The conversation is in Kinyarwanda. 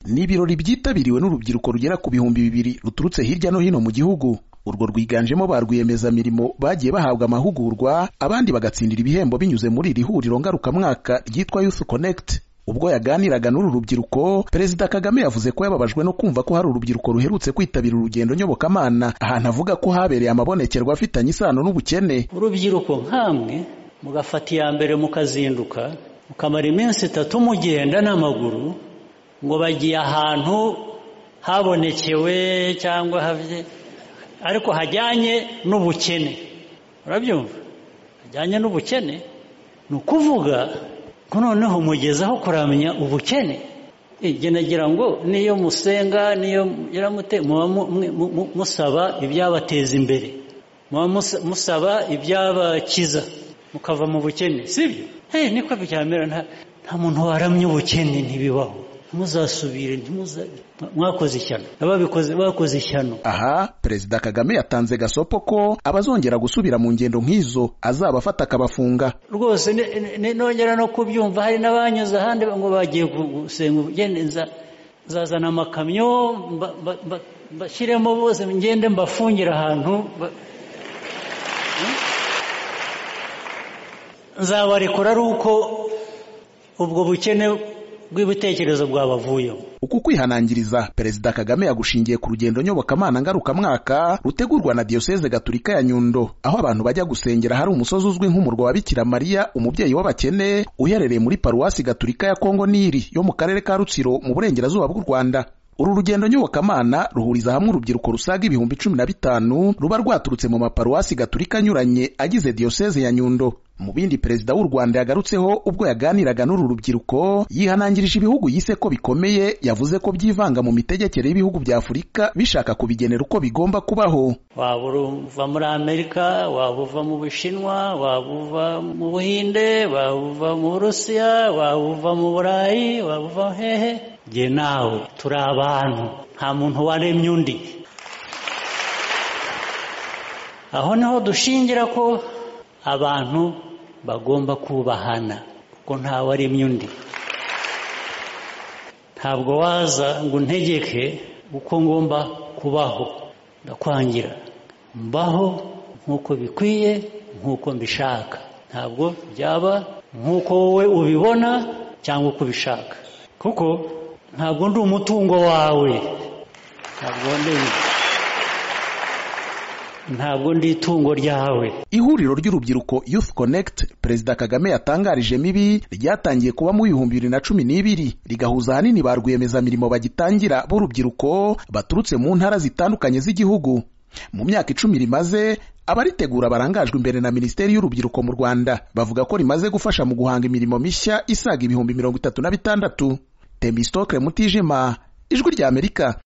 ni ibirori byitabiriwe n'urubyiruko rugera ku bihumbi bibiri ruturutse hirya no hino mu gihugu urwo rwiganjemo ba rwiyemezamirimo bagiye bahabwa amahugurwa abandi bagatsindira ibihembo binyuze muri iri huriro ngarukamwaka ryitwa Youth Connect ubwo yaganiraga n'uru rubyiruko perezida kagame yavuze ko yababajwe no kumva ko hari urubyiruko ruherutse kwitabira urugendo nyobokamana ahantu avuga ko habereye amabonekerwa afitanye isano n'ubukene urubyiruko nkamwe mugafata iya mbere mukazinduka mukamara iminsi itatu mugenda n'amaguru ngo bagiye ahantu habonekewe cyangwa havye ariko hajyanye n'ubukene urabyumva hajyanye n'ubukene ni ukuvuga noneho mugezaho kuramenya ubukene igihe nagira ngo niyo musenga niyo yaramute muba musaba ibyabateza imbere muba musaba ibyabakiza mukava mu bukene sibyo niko byamera nta muntu waramye ubukene ntibibaho ntuzasubire mwakoze ishyano ababikoze bakoze ishyano aha perezida kagame yatanze gasopo ko abazongera gusubira mu ngendo nk'izo azabafata akabafunga rwose nongera no kubyumva hari n'abanyuze ahandi ngo bagiye gusenga ubugeni nzazana amakamyo bashyiremo bose ngende mbafungira ahantu nzabarekura ari uko ubwo bukene bw'ibitekerezo bwabavuyemo uku kwihanangiriza perezida kagame yagushingiye ku rugendo nyobokamana ngarukamwaka rutegurwa na diyoseze gaturika ya nyundo aho abantu bajya gusengera hari umusozi uzwi nk'umurwa wa bikira mariya umubyeyi w'abakene uherereye muri paruwasi gaturika ya kongo niri yo mu karere ka rutsiro mu burengerazuba bw'u rwanda uru rugendo nyobokamana ruhuriza hamwe urubyiruko rusaga ibihumbi cumi na bitanu ruba rwaturutse mu maparuwasi gaturika anyuranye agize diyoseze ya nyundo mu bindi perezida w'u Rwanda yagarutseho ubwo yaganiraga n'uru rubyiruko yihanangirije ibihugu yise ko bikomeye yavuze ko byivanga mu mitegekere y'ibihugu bya Afurika bishaka kubigenera uko bigomba kubaho waba uva muri Amerika waba uva mu Bushinwa waba uva mu Buhinde waba uva mu Burusiya waba uva mu Burayi waba uva hehe jye nawe turi abantu nta muntu waremye undi aho niho dushingira ko abantu bagomba kubahana kuko ntawe aremye undi ntabwo waza ngo untegeke uko ngomba kubaho ndakwangira mbaho nk'uko bikwiye nk'uko mbishaka ntabwo byaba nk'uko wowe ubibona cyangwa uko ubishaka kuko ntabwo ndi umutungo wawe ntabwo ndi ntabwo ndi itungo ryawe ihuriro ry'urubyiruko Youth Connect perezida kagame yatangarije mibi ryatangiye kuba mu bihumbi bibiri na cumi n'ibiri rigahuza ahanini ba rwiyemezamirimo bagitangira b'urubyiruko baturutse mu ntara zitandukanye z'igihugu mu myaka icumi rimaze abaritegura barangajwe imbere na minisiteri y'urubyiruko mu rwanda bavuga ko rimaze gufasha mu guhanga imirimo mishya isaga ibihumbi mirongo itatu na bitandatu temba isitokere mutijima ijwi ry'amerika